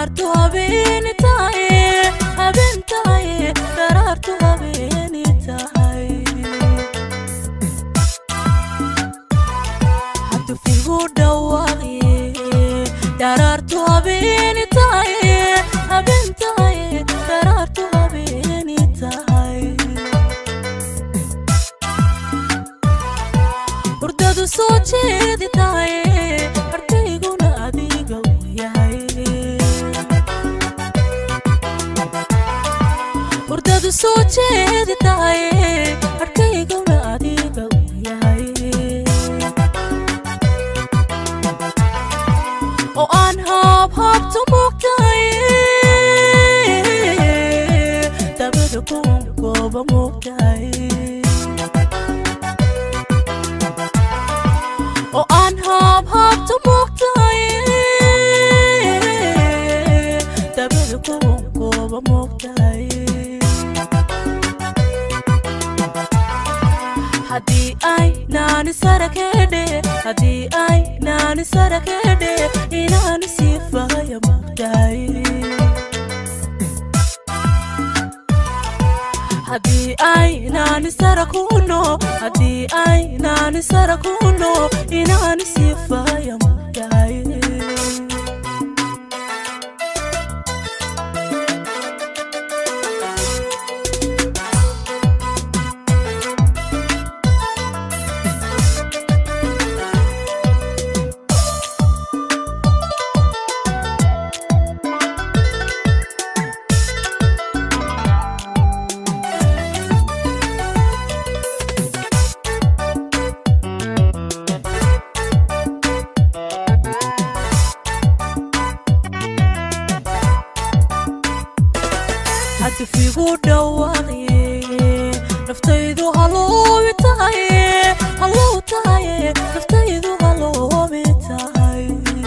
daraartu habeeni tahay habeen tahay daraartu habeeni tahay hatufigu dhawaaqye daraartu habeeni tahay habeen tahay daraartu habeeni tahay hurdadu soo jeedi tahay ardayguna adiga u yahay hurdadu soo jeedi tahay ardayguna adiga u yahay oo aan haabhaabto moogtahay dabada kun gooba moogtahay oo aan haabhaabto moogtahay dabada kun gooba moogtahay haddii ay naani sarakedhe haddii ay naani sarakedhe inaani siifaya moogtahay haddii ay naani sarakuno haddii ay naani sarakuno inaani siifaya moogtahay hatufigu dhawaaqye naftaydu haloobi tahay hallow tahay naftaydu haloobi tahay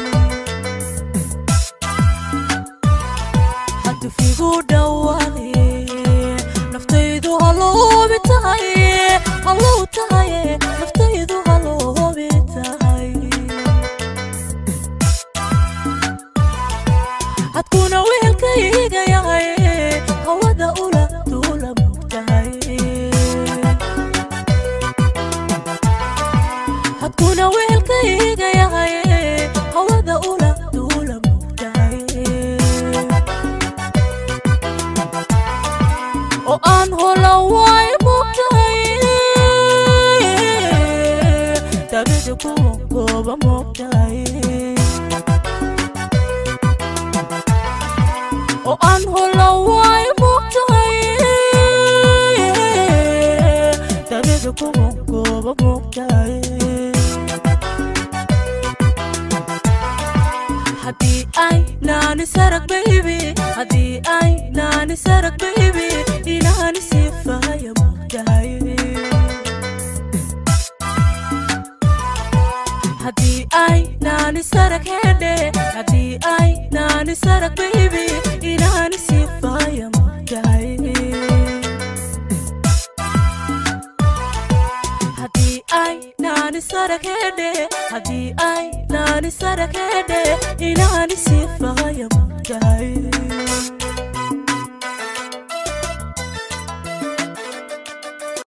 hatufigu dhawaaqye naftaydu haloobi tahay hallow tahay naftaydu haloobi tahay hadkuna weelkayga yahay hawada ula duula moogtahay hadkuna weelkayga yahay hawada ula duula moogtahay oo aan hola waay moogtahay dabada kuwa gooba moogtahay oo aan hola waay moogtahay dabada kuwa gooba moogtahay haddii ay naani sarag baybi haddii ay naani sarag baybi inaani siifaya moogtahay haddii ay naani sarag hedhe haddii ay naani sarag baybi inaani siifaya moogtahay haddii ay naani sarag hedhe haddii ay naani sarag hedhe inaani siifaya moogtahay